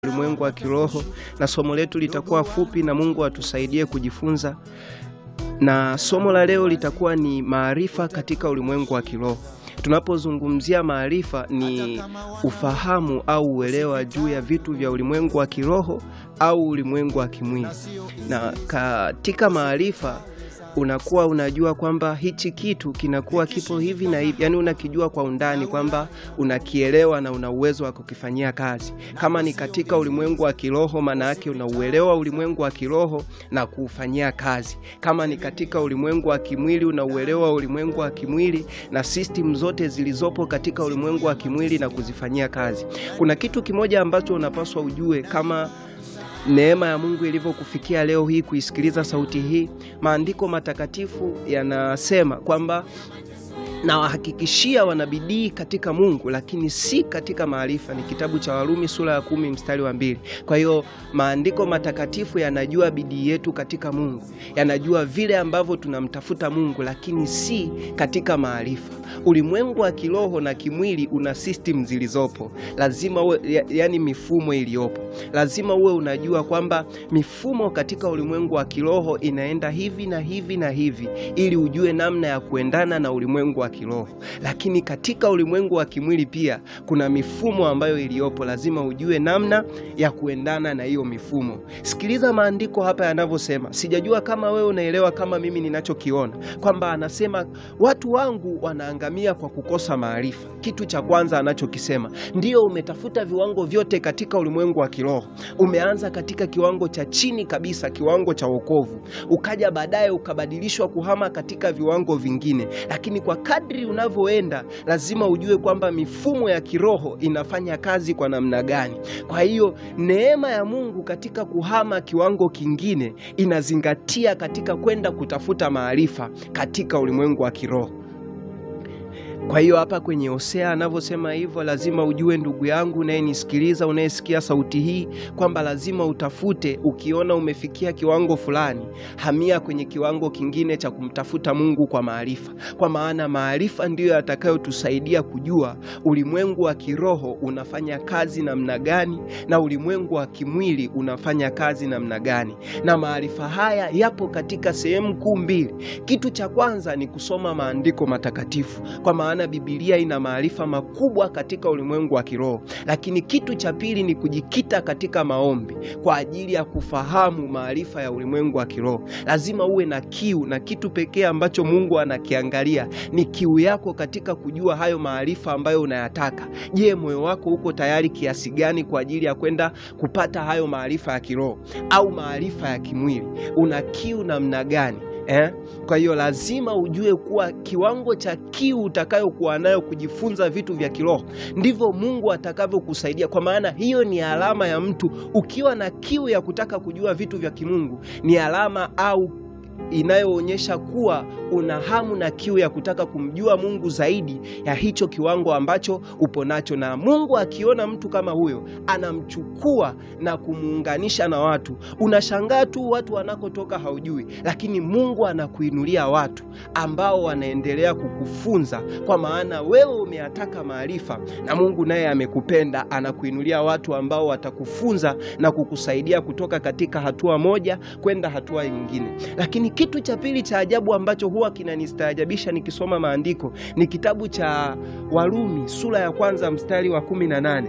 ulimwengu wa kiroho, na somo letu litakuwa fupi, na Mungu atusaidie kujifunza. Na somo la leo litakuwa ni maarifa katika ulimwengu wa kiroho. Tunapozungumzia maarifa, ni ufahamu au uelewa juu ya vitu vya ulimwengu wa kiroho au ulimwengu wa kimwili. Na katika maarifa unakuwa unajua kwamba hichi kitu kinakuwa kipo hivi na hivi, yaani unakijua kwa undani kwamba unakielewa na una uwezo wa kukifanyia kazi. Kama ni katika ulimwengu wa kiroho, maana yake unauelewa ulimwengu wa kiroho na kuufanyia kazi. Kama ni katika ulimwengu wa kimwili, unauelewa ulimwengu wa kimwili na system zote zilizopo katika ulimwengu wa kimwili na kuzifanyia kazi. Kuna kitu kimoja ambacho unapaswa ujue kama neema ya Mungu ilivyokufikia leo hii kuisikiliza sauti hii. Maandiko matakatifu yanasema kwamba na wahakikishia wanabidii katika Mungu lakini si katika maarifa. Ni kitabu cha Warumi sura ya kumi mstari wa mbili. Kwa hiyo maandiko matakatifu yanajua bidii yetu katika Mungu, yanajua vile ambavyo tunamtafuta Mungu, lakini si katika maarifa. Ulimwengu wa kiroho na kimwili una system zilizopo, lazima uwe, ya, yani mifumo iliyopo, lazima uwe unajua kwamba mifumo katika ulimwengu wa kiroho inaenda hivi na hivi na hivi, ili ujue namna ya kuendana na ulimwengu wa kiroho. Lakini katika ulimwengu wa kimwili pia kuna mifumo ambayo iliyopo, lazima ujue namna ya kuendana na hiyo mifumo. Sikiliza maandiko hapa yanavyosema. Sijajua kama wewe unaelewa kama mimi ninachokiona, kwamba anasema watu wangu wanaangamia kwa kukosa maarifa. Kitu cha kwanza anachokisema ndio, umetafuta viwango vyote katika ulimwengu wa kiroho, umeanza katika kiwango cha chini kabisa, kiwango cha wokovu, ukaja baadaye ukabadilishwa kuhama katika viwango vingine, lakini kwa kadri unavyoenda lazima ujue kwamba mifumo ya kiroho inafanya kazi kwa namna gani. Kwa hiyo neema ya Mungu katika kuhama kiwango kingine inazingatia katika kwenda kutafuta maarifa katika ulimwengu wa kiroho. Kwa hiyo hapa kwenye Hosea anavyosema hivyo, lazima ujue ndugu yangu unayenisikiliza, unayesikia sauti hii, kwamba lazima utafute. Ukiona umefikia kiwango fulani, hamia kwenye kiwango kingine cha kumtafuta Mungu kwa maarifa, kwa maana maarifa ndiyo yatakayotusaidia kujua ulimwengu wa kiroho unafanya kazi namna gani na ulimwengu wa kimwili unafanya kazi namna gani. Na maarifa haya yapo katika sehemu kuu mbili. Kitu cha kwanza ni kusoma maandiko matakatifu kwa maana Biblia ina maarifa makubwa katika ulimwengu wa kiroho, lakini kitu cha pili ni kujikita katika maombi kwa ajili ya kufahamu maarifa ya ulimwengu wa kiroho. Lazima uwe na kiu, na kitu pekee ambacho Mungu anakiangalia ni kiu yako katika kujua hayo maarifa ambayo unayataka. Je, moyo wako uko tayari kiasi gani kwa ajili ya kwenda kupata hayo maarifa ya kiroho au maarifa ya kimwili? Una kiu namna gani? Eh? Kwa hiyo lazima ujue kuwa kiwango cha kiu utakayokuwa nayo kujifunza vitu vya kiroho ndivyo Mungu atakavyokusaidia, kwa maana hiyo ni alama ya mtu. Ukiwa na kiu ya kutaka kujua vitu vya kimungu ni alama au inayoonyesha kuwa una hamu na kiu ya kutaka kumjua Mungu zaidi ya hicho kiwango ambacho upo nacho. Na Mungu akiona mtu kama huyo, anamchukua na kumuunganisha na watu. Unashangaa tu watu wanakotoka haujui, lakini Mungu anakuinulia watu ambao wanaendelea kukufunza, kwa maana wewe umeyataka maarifa, na Mungu naye amekupenda, anakuinulia watu ambao watakufunza na kukusaidia kutoka katika hatua moja kwenda hatua nyingine. Lakini kitu cha pili cha ajabu ambacho huwa kinanistaajabisha nikisoma maandiko ni kitabu cha Warumi sura ya kwanza mstari wa kumi na nane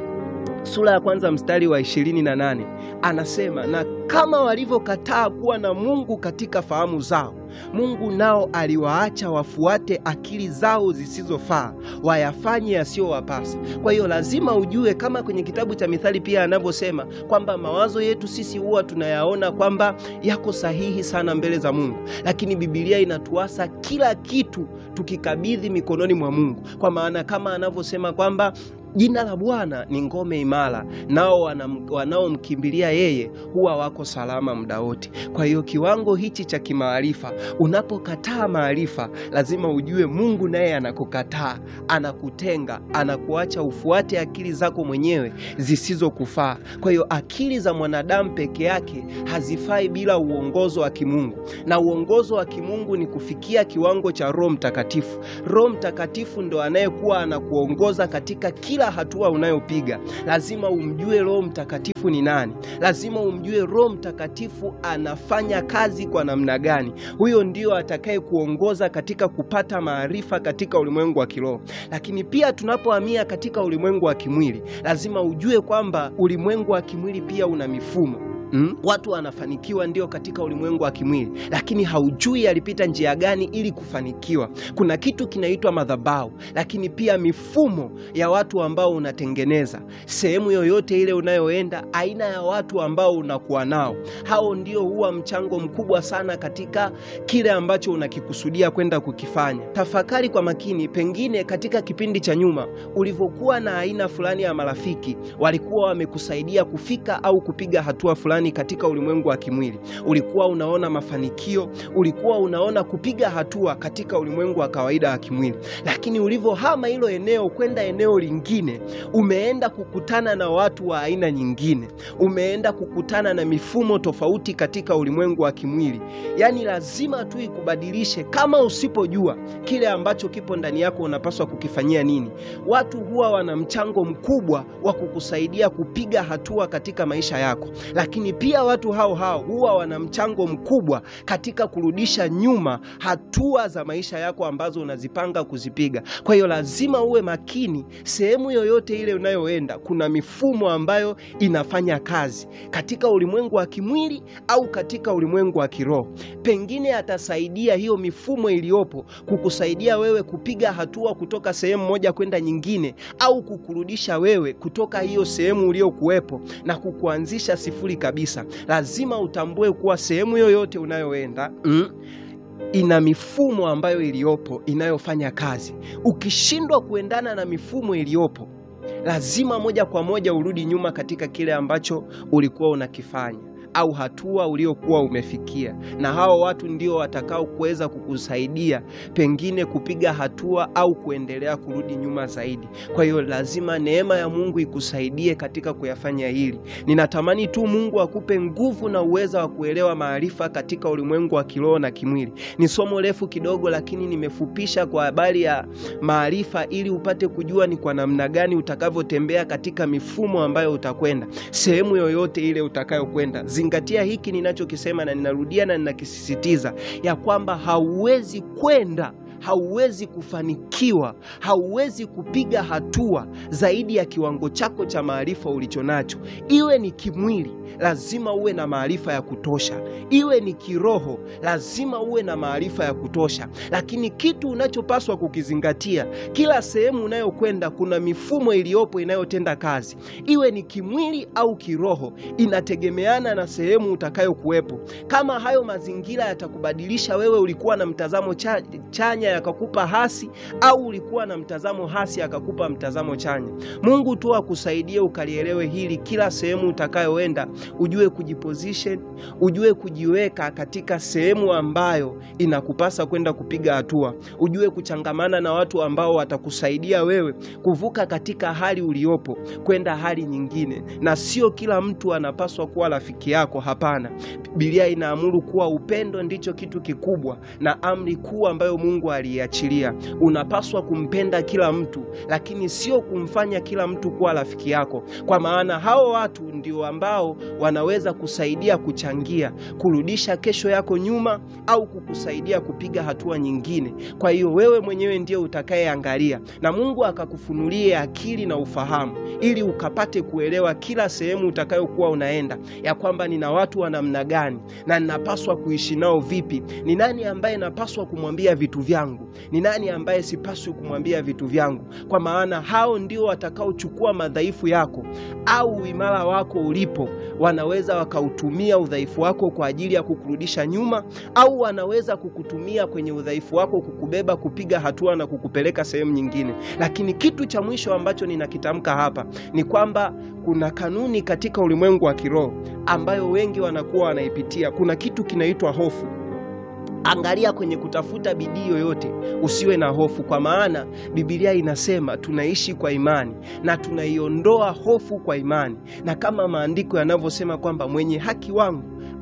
sura ya kwanza mstari wa ishirini na nane anasema, na kama walivyokataa kuwa na Mungu katika fahamu zao, Mungu nao aliwaacha wafuate akili zao zisizofaa, wayafanye yasiyowapasa. Kwa hiyo lazima ujue, kama kwenye kitabu cha Mithali pia anavyosema kwamba mawazo yetu sisi huwa tunayaona kwamba yako sahihi sana mbele za Mungu, lakini Biblia inatuasa kila kitu tukikabidhi mikononi mwa Mungu, kwa maana kama anavyosema kwamba jina la Bwana ni ngome imara, nao wanaomkimbilia yeye huwa wako salama muda wote. Kwa hiyo kiwango hichi cha kimaarifa, unapokataa maarifa, lazima ujue Mungu naye anakukataa, anakutenga, anakuacha ufuate akili zako mwenyewe zisizokufaa. Kwa hiyo akili za mwanadamu peke yake hazifai bila uongozo wa kimungu, na uongozo wa kimungu ni kufikia kiwango cha Roho Mtakatifu. Roho Mtakatifu ndo anayekuwa anakuongoza katika kila kila hatua unayopiga lazima umjue Roho Mtakatifu ni nani, lazima umjue Roho Mtakatifu anafanya kazi kwa namna gani. Huyo ndio atakaye kuongoza katika kupata maarifa katika ulimwengu wa kiroho. Lakini pia tunapohamia katika ulimwengu wa kimwili, lazima ujue kwamba ulimwengu wa kimwili pia una mifumo Mm? Watu wanafanikiwa ndio katika ulimwengu wa kimwili, lakini haujui alipita njia gani ili kufanikiwa. Kuna kitu kinaitwa madhabahu, lakini pia mifumo ya watu ambao unatengeneza sehemu yoyote ile unayoenda, aina ya watu ambao unakuwa nao, hao ndio huwa mchango mkubwa sana katika kile ambacho unakikusudia kwenda kukifanya. Tafakari kwa makini, pengine katika kipindi cha nyuma ulivyokuwa na aina fulani ya marafiki, walikuwa wamekusaidia kufika au kupiga hatua fulani katika ulimwengu wa kimwili. Ulikuwa unaona mafanikio, ulikuwa unaona kupiga hatua katika ulimwengu wa kawaida wa kimwili, lakini ulivyohama hilo eneo kwenda eneo lingine, umeenda kukutana na watu wa aina nyingine, umeenda kukutana na mifumo tofauti katika ulimwengu wa kimwili. Yaani lazima tu ikubadilishe. Kama usipojua kile ambacho kipo ndani yako unapaswa kukifanyia nini, watu huwa wana mchango mkubwa wa kukusaidia kupiga hatua katika maisha yako, lakini pia watu hao hao huwa wana mchango mkubwa katika kurudisha nyuma hatua za maisha yako ambazo unazipanga kuzipiga. Kwa hiyo lazima uwe makini. Sehemu yoyote ile unayoenda, kuna mifumo ambayo inafanya kazi katika ulimwengu wa kimwili au katika ulimwengu wa kiroho. Pengine atasaidia hiyo mifumo iliyopo kukusaidia wewe kupiga hatua kutoka sehemu moja kwenda nyingine, au kukurudisha wewe kutoka hiyo sehemu uliyokuwepo na kukuanzisha sifuri kabisa. Lazima utambue kuwa sehemu yoyote unayoenda mm, ina mifumo ambayo iliyopo inayofanya kazi. Ukishindwa kuendana na mifumo iliyopo, lazima moja kwa moja urudi nyuma katika kile ambacho ulikuwa unakifanya au hatua uliokuwa umefikia, na hao watu ndio watakao kuweza kukusaidia pengine kupiga hatua au kuendelea kurudi nyuma zaidi. Kwa hiyo lazima neema ya Mungu ikusaidie katika kuyafanya hili. Ninatamani tu Mungu akupe nguvu na uweza wa kuelewa maarifa katika ulimwengu wa kiroho na kimwili. Ni somo refu kidogo, lakini nimefupisha kwa habari ya maarifa ili upate kujua ni kwa namna gani utakavyotembea katika mifumo ambayo utakwenda sehemu yoyote ile utakayokwenda. Zingatia hiki ninachokisema, na ninarudia na ninakisisitiza ya kwamba hauwezi kwenda hauwezi kufanikiwa, hauwezi kupiga hatua zaidi ya kiwango chako cha maarifa ulicho nacho. Iwe ni kimwili, lazima uwe na maarifa ya kutosha, iwe ni kiroho, lazima uwe na maarifa ya kutosha. Lakini kitu unachopaswa kukizingatia, kila sehemu unayokwenda kuna mifumo iliyopo inayotenda kazi, iwe ni kimwili au kiroho, inategemeana na sehemu utakayokuwepo. Kama hayo mazingira yatakubadilisha wewe, ulikuwa na mtazamo cha, chanya yakakupa hasi au ulikuwa na mtazamo hasi akakupa mtazamo chanya. Mungu tu akusaidie ukalielewe hili. Kila sehemu utakayoenda ujue kujiposition, ujue kujiweka katika sehemu ambayo inakupasa kwenda kupiga hatua, ujue kuchangamana na watu ambao watakusaidia wewe kuvuka katika hali uliopo kwenda hali nyingine, na sio kila mtu anapaswa kuwa rafiki yako. Hapana, Biblia inaamuru kuwa upendo ndicho kitu kikubwa na amri kuu ambayo Mungu aliachilia. Unapaswa kumpenda kila mtu, lakini sio kumfanya kila mtu kuwa rafiki yako, kwa maana hao watu ndio ambao wanaweza kusaidia kuchangia kurudisha kesho yako nyuma au kukusaidia kupiga hatua nyingine. Kwa hiyo wewe mwenyewe ndio utakayeangalia, na Mungu akakufunulie akili na ufahamu, ili ukapate kuelewa kila sehemu utakayokuwa unaenda, ya kwamba nina watu wa namna gani na ninapaswa kuishi nao vipi, ni nani ambaye napaswa kumwambia vitu vyangu, ni nani ambaye sipaswi kumwambia vitu vyangu, kwa maana hao ndio watakaochukua madhaifu yako au uimara wako ulipo. Wanaweza wakautumia udhaifu wako kwa ajili ya kukurudisha nyuma, au wanaweza kukutumia kwenye udhaifu wako kukubeba kupiga hatua na kukupeleka sehemu nyingine. Lakini kitu cha mwisho ambacho ninakitamka hapa ni kwamba kuna kanuni katika ulimwengu wa kiroho ambayo wengi wanakuwa wanaipitia. Kuna kitu kinaitwa hofu. Angalia kwenye kutafuta bidii yoyote, usiwe na hofu, kwa maana Biblia inasema tunaishi kwa imani na tunaiondoa hofu kwa imani, na kama maandiko yanavyosema kwamba mwenye haki wangu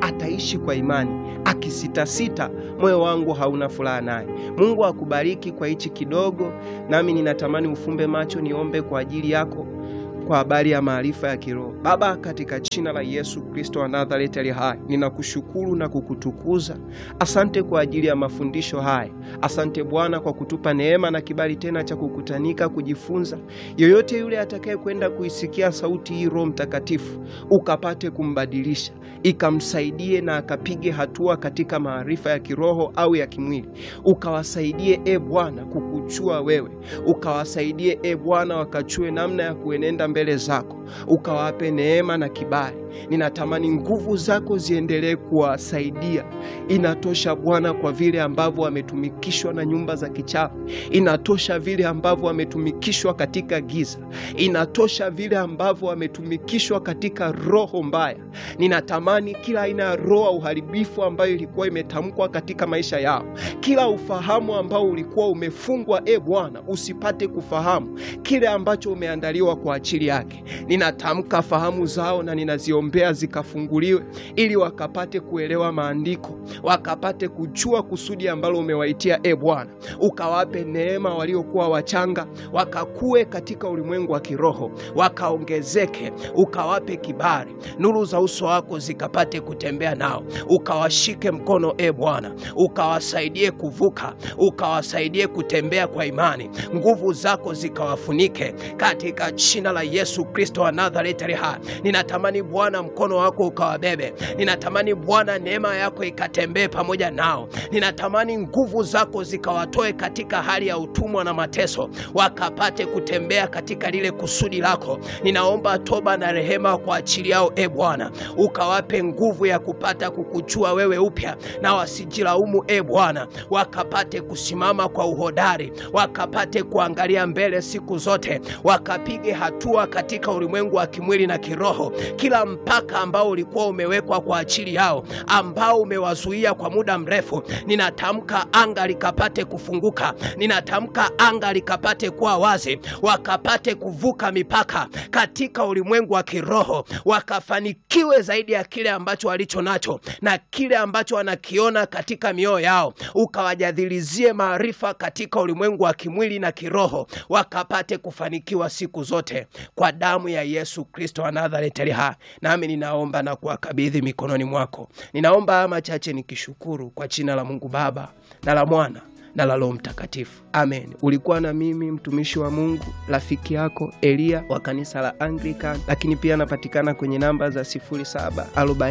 ataishi kwa imani. Akisitasita, moyo wangu hauna furaha naye. Mungu akubariki kwa hichi kidogo, nami ninatamani ufumbe macho niombe kwa ajili yako kwa habari ya maarifa ya kiroho. Baba, katika jina la Yesu Kristo wa Nazareti ali hai, ninakushukuru na kukutukuza. Asante kwa ajili ya mafundisho haya. Asante Bwana kwa kutupa neema na kibali tena cha kukutanika kujifunza. Yoyote yule atakaye kwenda kuisikia sauti hii, Roho Mtakatifu ukapate kumbadilisha, ikamsaidie na akapige hatua katika maarifa ya kiroho au ya kimwili. Ukawasaidie e Bwana kukuchua wewe, ukawasaidie e Bwana wakachue namna ya kuenenda mbele zako, ukawape neema na kibali. Ninatamani nguvu zako ziendelee kuwasaidia. Inatosha Bwana kwa vile ambavyo wametumikishwa na nyumba za kichawi, inatosha vile ambavyo wametumikishwa katika giza, inatosha vile ambavyo wametumikishwa katika roho mbaya. Ninatamani kila aina ya roho ya uharibifu ambayo ilikuwa imetamkwa katika maisha yao, kila ufahamu ambao ulikuwa umefungwa, e Bwana, usipate kufahamu kile ambacho umeandaliwa kwa ajili yake. Ninatamka fahamu zao na ninaziombea zikafunguliwe, ili wakapate kuelewa maandiko, wakapate kujua kusudi ambalo umewaitia. E Bwana, ukawape neema waliokuwa wachanga, wakakue katika ulimwengu wa kiroho, wakaongezeke, ukawape kibali, nuru za uso wako zikapate kutembea nao, ukawashike mkono e Bwana, ukawasaidie kuvuka, ukawasaidie kutembea kwa imani, nguvu zako zikawafunike katika jina la Yesu Kristo wa Nazareti ali hai. Ninatamani Bwana mkono wako ukawabebe, ninatamani Bwana neema yako ikatembee pamoja nao, ninatamani nguvu zako zikawatoe katika hali ya utumwa na mateso, wakapate kutembea katika lile kusudi lako. Ninaomba toba na rehema kwa ajili yao e Bwana, ukawape nguvu ya kupata kukuchua wewe upya, na wasijilaumu e Bwana, wakapate kusimama kwa uhodari, wakapate kuangalia mbele siku zote, wakapige hatua katika ulimwengu wa kimwili na kiroho. Kila mpaka ambao ulikuwa umewekwa kwa ajili yao, ambao umewazuia kwa muda mrefu, ninatamka anga likapate kufunguka, ninatamka anga likapate kuwa wazi, wakapate kuvuka mipaka katika ulimwengu wa kiroho, wakafanikiwe zaidi ya kile ambacho walicho nacho na kile ambacho wanakiona katika mioyo yao, ukawajadhilizie maarifa katika ulimwengu wa kimwili na kiroho, wakapate kufanikiwa siku zote kwa damu ya Yesu Kristo wa Nazareti ali hai. Nami ninaomba na kuwakabidhi mikononi mwako. Ninaomba haya machache nikishukuru kwa jina la Mungu Baba na la Mwana na la Roho Mtakatifu, amen. Ulikuwa na mimi mtumishi wa Mungu rafiki yako Eliya wa kanisa la Anglican, lakini pia anapatikana kwenye namba za 0740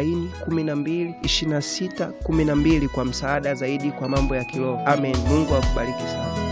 12 26 12 kwa msaada zaidi kwa mambo ya kiroho. Amen. Mungu akubariki sana.